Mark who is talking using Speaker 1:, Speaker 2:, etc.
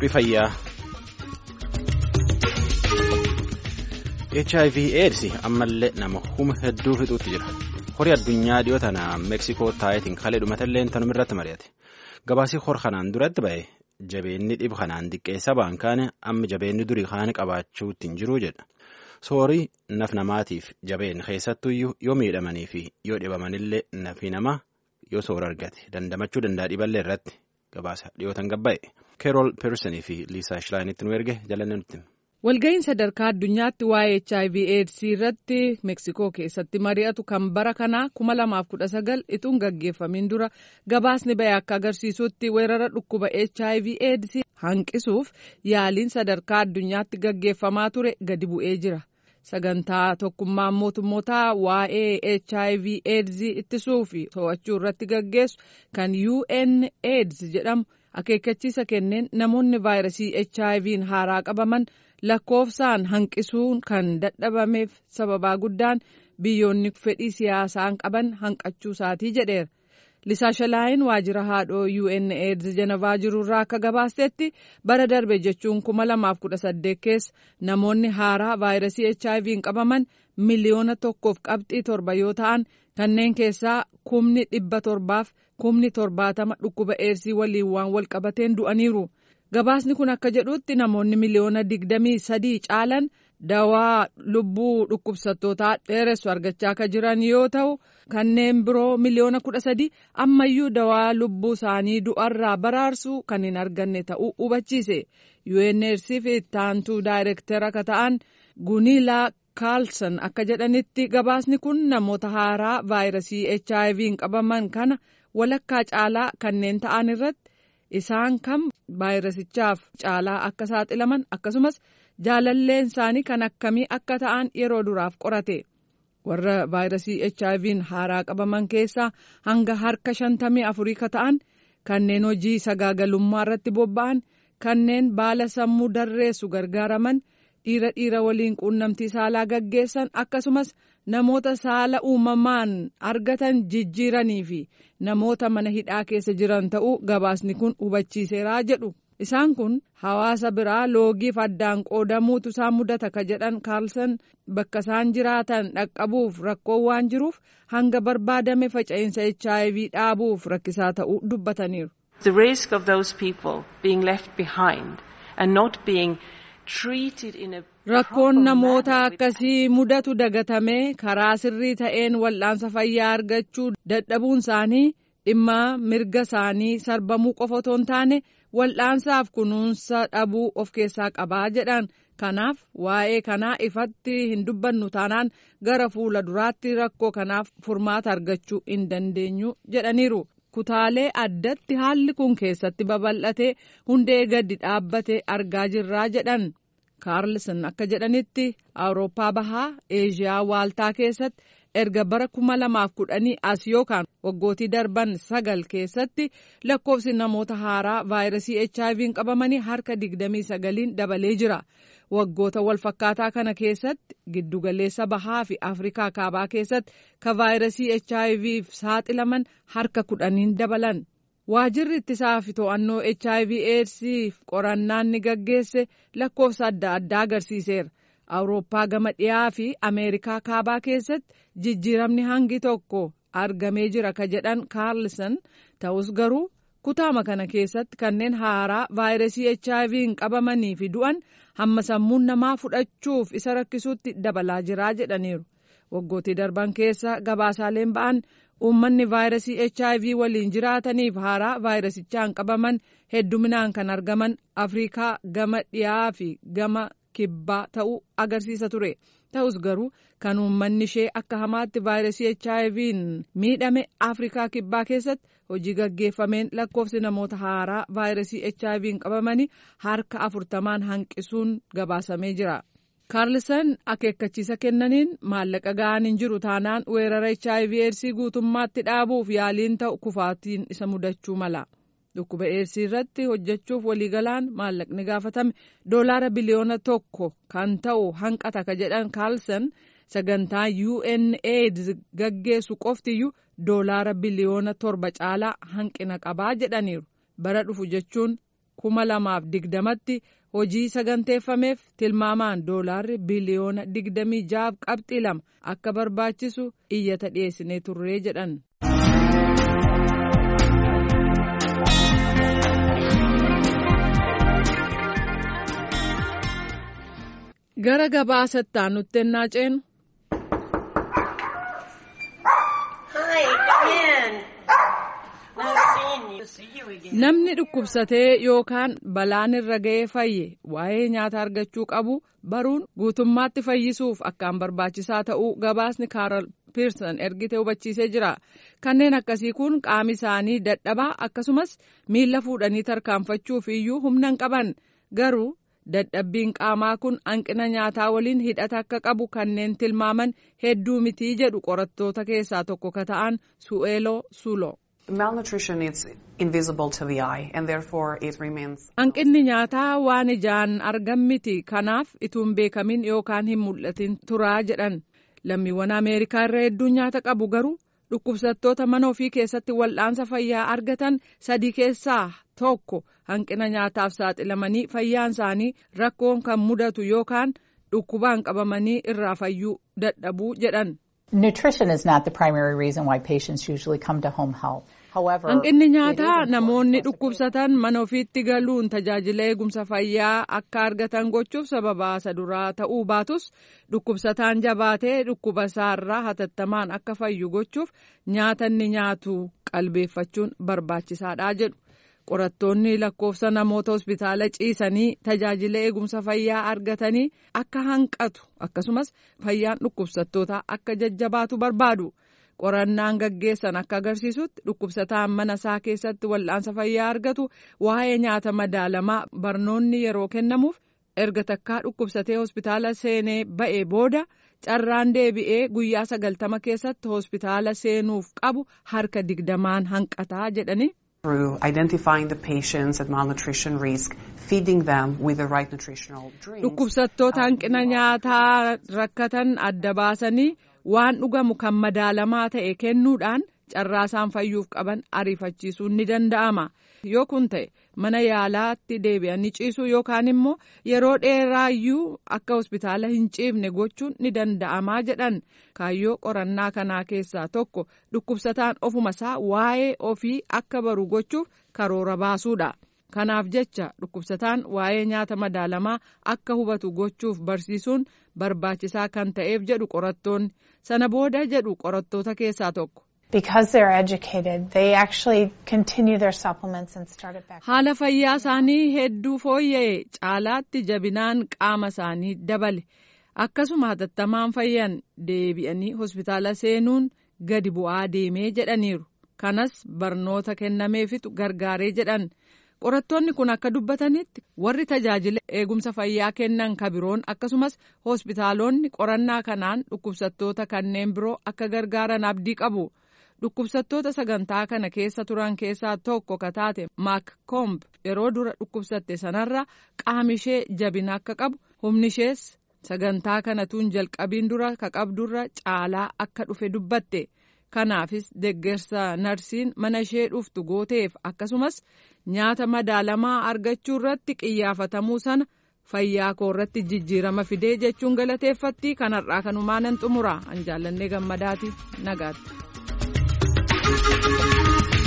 Speaker 1: Qophii fayyaa. HIV AIDS ammallee nama huma hedduu fixuutti jira. Horii addunyaa dhiyoo tana Meeksikoo taayitiin kalee dhumatallee tanuma irratti mari'ate. Gabaasii hor kanaan duratti ba'e jabeenni dhib kanaan xiqqeessa ba'an kaane amma jabeenni durii kaane qabaachuutti hin jiru jedha. Soorii naf namaatiif jabeen keessattuyyuu yoo miidhamanii fi yoo dhibamanillee nafi namaa yoo soora argate dandamachuu danda'a dhiballee irratti gabaasa dhiyootan gabba'e. Keerool Peersonii fi Liisaa Shilaayinitti nu erge jalanne nutti.
Speaker 2: Walga'iin sadarkaa addunyaatti waa'ee HIV AIDS irratti Meeksikoo keessatti mari'atu kan bara kanaa kuma lamaaf kudha sagal ituun gaggeeffamin dura gabaasni ba'e akka agarsiisutti weerara dhukkuba HIV AIDS hanqisuuf yaaliin sadarkaa addunyaatti gaggeeffamaa ture gadi bu'ee jira. Sagantaa tokkummaan mootummootaa waa'ee HIV AIDS ittisuu fi to'achuu irratti gaggeessu kan UN AIDS jedhamu akeekkachiisa kenneen namoonni vaayirasii HIV'n haaraa qabaman. lakkoofsaan hanqisuun kan dadhabameef sababaa guddaan biyyoonni fedhii siyaasaan qaban hanqachuu isaatii jedheera. Lisaashalaayin waajjira haadhoo UNAIDS Janavaa jirurraa akka gabaastetti bara darbe jechuun kuma lamaaf kudha saddeet keessa namoonni haaraa vaayirasii HIV'n qabaman miliyoona tokkoof qabxii torba yoo ta'an kanneen keessaa kumni dhibba torbaaf kumni torbaatama dhukkuba eersii waliin waan wal qabateen du'aniiru. Gabaasni kun akka jedhutti namoonni miliyoona digdamii sadii caalan dawaa lubbuu dhukkubsattootaa dheeressu argachaa akka jiran yoo ta'u kanneen biroo miliyoona kudha sadii ammayyuu dawaa lubbuu isaanii du'arraa baraarsu kan hin arganne ta'uu hubachiise. UNAIDS fi ittaantuu daayirektara akka ta'an Guniilaa Kaalsan akka jedhanitti gabaasni kun namoota haaraa vaayirasii HIV'n qabaman kana walakkaa caalaa kanneen ta'an irratti. isaan kam vaayirasichaaf caalaa akka saaxilaman akkasumas jaalalleen isaanii kan akkamii akka ta'an yeroo duraaf qorate warra vaayirasii HIV'n haaraa qabaman keessaa hanga harka shantamii afurii ka ta'an kanneen hojii sagaagalummaa irratti bobba'an kanneen baala sammuu darreessu gargaaraman dhiira dhiira waliin quunnamtii saalaa gaggeessan akkasumas namoota saala uumamaan argatan jijjiiranii fi namoota mana hidhaa keessa jiran ta'uu gabaasni kun hubachiiseeraa jedhu isaan kun hawaasa biraa loogiif addaan qoodamuutu isaan mudata ka jedhan kaalsan bakka isaan jiraatan dhaqqabuuf rakkoo waan jiruuf hanga barbaadame faca'insa hiv dhaabuuf rakkisaa ta'uu dubbataniiru.
Speaker 3: The risk of those people being left behind and not being
Speaker 2: Rakkoon namoota akkasii mudatu dagatamee karaa sirrii ta'een wal'aansa fayyaa argachuu dadhabuun isaanii dhimma mirga isaanii sarbamuu qofa otoo hin taane wal'aansaaf kunuunsa dhabuu of keessaa qabaa jedhan kanaaf waa'ee kanaa ifatti hin dubbannu taanaan gara fuula duraatti rakkoo kanaaf furmaata argachuu hin dandeenyu jedhaniiru. kutaalee addatti haalli kun keessatti babal'atee hundee gadi dhaabbate argaa jirraa jedhan kaarlson akka jedhanitti awurooppaa bahaa eeshiyaa waaltaa keessatti erga bara kuma lamaaf kudhanii as yookaan waggootii darban sagal keessatti lakkoofsi namoota haaraa vaayirasii HIV'n qabamanii harka digdamii sagaliin dabalee jira. waggoota walfakkaataa kana keessatti giddugaleessa bahaa fi afrikaa kaabaa keessatti ka vaayirasii HIV'f saaxilaman harka kudhaniin dabalan. Waajirri ittisaa fi to'annoo HIV AIDS'if qorannaan ni gaggeesse lakkoofsa adda addaa agarsiiseera. Awurooppaa gama dhiyaa fi Ameerikaa kaabaa keessatti jijjiiramni hangi tokko argamee jira ka jedhan Kaarlson ta'us garuu kutaama kana keessatti kanneen haaraa vaayirasii HIV'n qabamanii fi du'an hamma sammuun namaa fudhachuuf isa rakkisuutti dabalaa jiraa jedhaniiru. Waggootii darban keessa gabaasaaleen ba'an uummanni vaayirasii HIV waliin jiraataniif haaraa vaayirasichaan qabaman hedduminaan kan argaman Afrikaa gama dhiyaa fi gama kibbaa ta'uu agarsiisa ture. Ta'us garuu kan uummanni ishee akka hamaatti vaayirasii HIV'n miidhame Afrikaa kibbaa keessatti hojii gaggeeffameen lakkoofsi namoota haaraa vaayirasii HIV'n qabamanii harka afurtamaan hanqisuun gabaasamee jira. Kaarlsan akeekkachiisa kennaniin maallaqa ga'aan hin jiru taanaan weerara HIV eedsii guutummaatti dhaabuuf yaaliin ta'u kufaatiin isa mudachuu mala. Dhukkuba eedsii irratti hojjechuuf waliigalaan maallaqni gaafatame doolaara biliyoona tokko kan ta'u hanqata ka jedhan Kaarlsan sagantaa UNAIDS gaggeessu qoftiyyuu doolaara biliyoona torba caalaa hanqina qabaa jedhaniiru bara dhufu jechuun kuma lamaaf digdamatti hojii saganteeffameef tilmaamaan doolaarri biliyoona digdamii jaaf qabxii lama akka barbaachisu iyyata dhiyeessinee turree jedhan. gara gabaasatti aanutti ennaa ceenu. Namni dhukkubsatee yookaan balaan irra ga'ee fayye waa'ee nyaata argachuu qabu baruun guutummaatti fayyisuuf akkaan barbaachisaa ta'uu gabaasni kaaral piirsan ergite hubachiisee jira. Kanneen akkasii kun qaami isaanii dadhabaa akkasumas miila fuudhanii tarkaanfachuuf iyyuu humna hin qaban garuu dadhabbiin qaamaa kun hanqina nyaataa waliin hidhata akka qabu kanneen tilmaaman hedduu mitii jedhu qorattoota keessaa tokko ka ta'an su'eeloo suuloo. Hanqinni nyaataa waan ijaan argan miti kanaaf ituun beekamin yookaan hin mul'atin turaa jedhan lammiiwwan Ameerikaa irra hedduun nyaata qabu garuu dhukkubsattoota mana ofii keessatti wal'aansa fayyaa argatan sadii keessaa tokko hanqina nyaataaf saaxilamanii fayyaan isaanii rakkoon kan mudatu yookaan dhukkubaan qabamanii irraa fayyuu dadhabuu jedhan.
Speaker 4: Nutrition is not the primary reason why patients usually come to home health.
Speaker 2: Hanqinni nyaataa namoonni dhukkubsatan mana ofiitti galuun tajaajila eegumsa fayyaa akka argatan gochuuf sababa isa duraa ta'uu baatus dhukkubsataan jabaatee dhukkuba isaarraa hatattamaan akka fayyu gochuuf nyaata inni nyaatu qalbeeffachuun barbaachisaadha jedhu. qorattoonni lakkoofsa namoota hospitaala ciisanii tajaajila eegumsa fayyaa argatanii akka hanqatu akkasumas fayyaan dhukkubsattootaa akka jajjabaatu barbaadu qorannaan gaggeessan akka agarsiisutti dhukkubsataan mana isaa keessatti wal'aansa fayyaa argatu waa'ee nyaata madaalamaa barnoonni yeroo kennamuuf erga takkaa dhukkubsatee hospitaala seenee ba'ee booda carraan deebi'ee guyyaa sagaltama keessatti hospitaala seenuuf qabu harka digdamaan hanqataa jedhani.
Speaker 5: through identifying the patients at malnutrition risk, feeding them with the right nutritional drinks.
Speaker 2: Dhukkubsattoota hanqina nyaataa rakkatan adda baasanii waan dhugamu kan madaalamaa ta'e kennuudhaan carraa isaan fayyuuf qaban ariifachiisuun ni danda'ama. Yoo kun ta'e mana yaalaatti deebi'anii ciisuu yookaan immoo yeroo dheeraayyuu akka hospitaala hin ciifne gochuun ni danda'amaa jedhan kaayyoo qorannaa kanaa keessaa tokko dhukkubsataan ofuma isaa waa'ee ofii akka baru gochuuf karoora baasuudha. Kanaaf jecha dhukkubsataan waa'ee nyaata madaalamaa akka hubatu gochuuf barsiisuun barbaachisaa kan ta'eef jedhu qorattoonni sana booda jedhu qorattoota keessaa tokko.
Speaker 4: Because they're educated, they actually continue their supplements and start it back.
Speaker 2: Haala fayyaa isaanii hedduu fooyya'e caalaatti jabinaan qaama isaanii dabale akkasuma hatattamaan fayyan deebi'anii hospitaala seenuun gadi bu'aa deemee jedhaniiru kanas barnoota kennameefitu gargaaree jedhan qorattoonni kun akka dubbatanitti warri tajaajila eegumsa fayyaa kennan kabiroon akkasumas hospitaalonni qorannaa kanaan dhukkubsattoota kanneen biroo akka gargaaran abdii qabu. dhukkubsattoota sagantaa kana keessa turan keessaa tokko ka taate maak koomb yeroo dura dhukkubsatte sanarra qaami ishee jabina akka qabu humni ishees sagantaa kanatuun jalqabiin dura ka qabdurra caalaa akka dhufe dubbatte kanaafis deggersa narsiin mana ishee dhuftu gooteef akkasumas nyaata madaalamaa argachuu irratti qiyyaafatamuu sana fayyaa koo irratti jijjiirama fidee jechuun galateeffatti kanarraa kanumaanan xumura an jaallannee gammadaati nagaatti. Thank you.